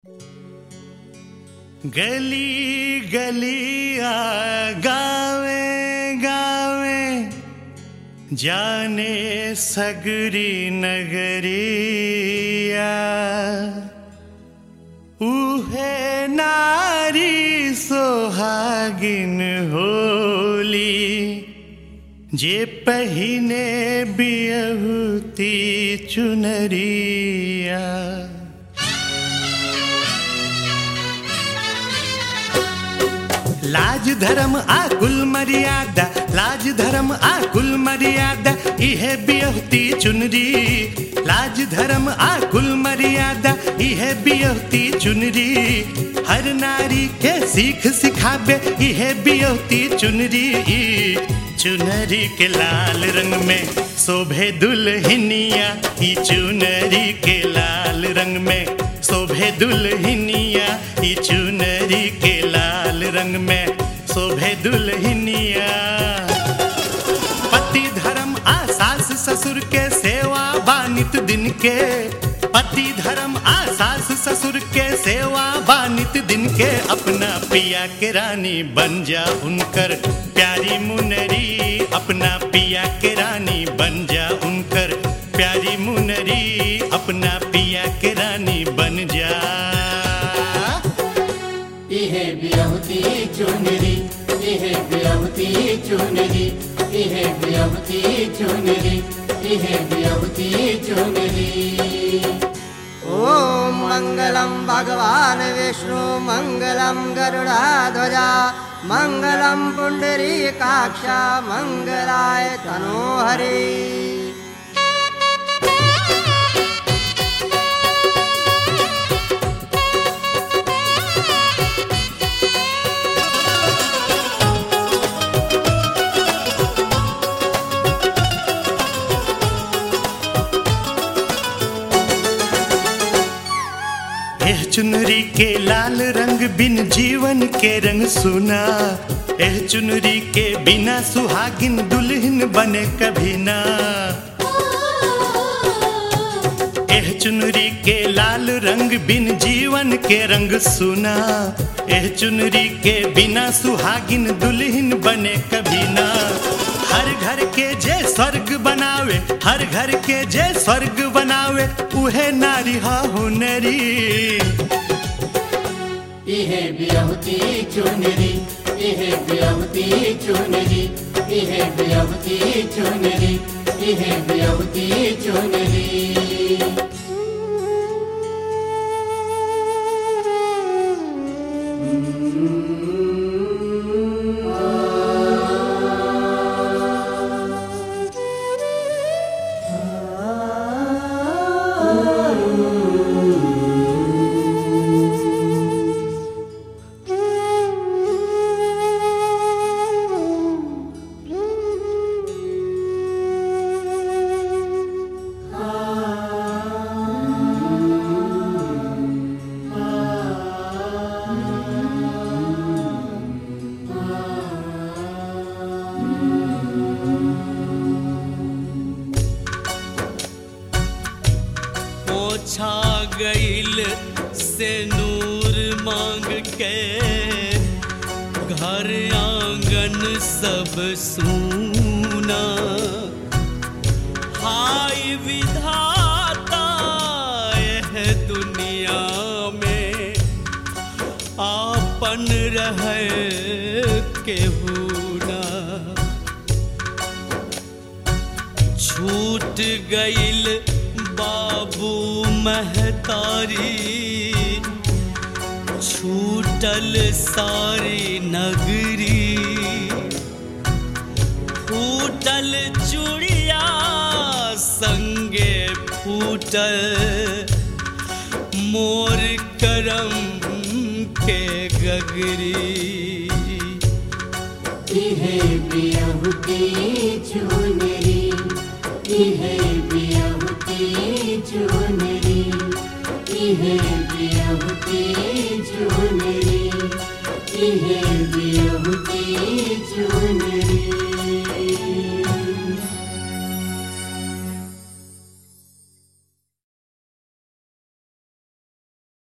गली गलिया गावे गावे जाने सगरी नगरिया उहे नारी सोहागिन होली जे पहिने बियहुती चुनरिया लाज धर्म आ कुल मर्यादा लाज धर्म आ कुल मर्यादा इहे बियहती चुनरी लाज धर्म आ कुल मर्यादा इहे बियहती चुनरी हर नारी के सीख सिखाबे इहे बियहती चुनरी चुनरी के लाल रंग में शोभे दुल्हनिया ई चुनरी के लाल रंग में शोभे दुल्हनिया ई चुनरी के लाल रंग में शोभे दुल्हनिया पति धर्म आ सास ससुर के सेवा बानित दिन के पति धर्म आ सास ससुर के सेवा बानित दिन के अपना पिया के रानी बन जा उनकर प्यारी मुनरी अपना पिया के रानी बन जा उनकर प्यारी मुनरी अपना पिया के रानी बन जा इहे बियहुती चुनरी इहे बियहुती चुनरी इहे बियहुती चुनरी इहे बियहुती चुनरी ॐ मङ्गलं भगवान् विष्णु मङ्गलं गरुडाध्वजा मङ्गलं पुण्डरीकाक्ष मङ्गलाय तनोहरि एह चुनरी के लाल रंग बिन जीवन के रंग सुना एह चुनरी के बिना सुहागिन दुल्हन बने कभी ना एह चुनरी के लाल रंग बिन जीवन के रंग सुना एह चुनरी के बिना सुहागिन दुल्हन बने कभी ना हर घर के जे स्वर्ग बनावे हर घर के जे स्वर्ग बनावे उहे नारी हा हुनरी इहे बियहुती चुनरी इहे बियहुती चुनरी इहे बियहुती चुनरी इहे बियहुती चुनरी पोछा गईल से नूर मांग के घर आंगन सब सूना हाय विधाता यह दुनिया में आपन रहे केहू ना छूट गईल बाबू महतारी छूटल सारी नगरी फूटल चूड़िया संगे फूटल मोर करम के गगरी इहे बियहुती चुनरी इहे बियहुती चुनरी इहे बियहुती चुनरी इहे बियहुती चुनरी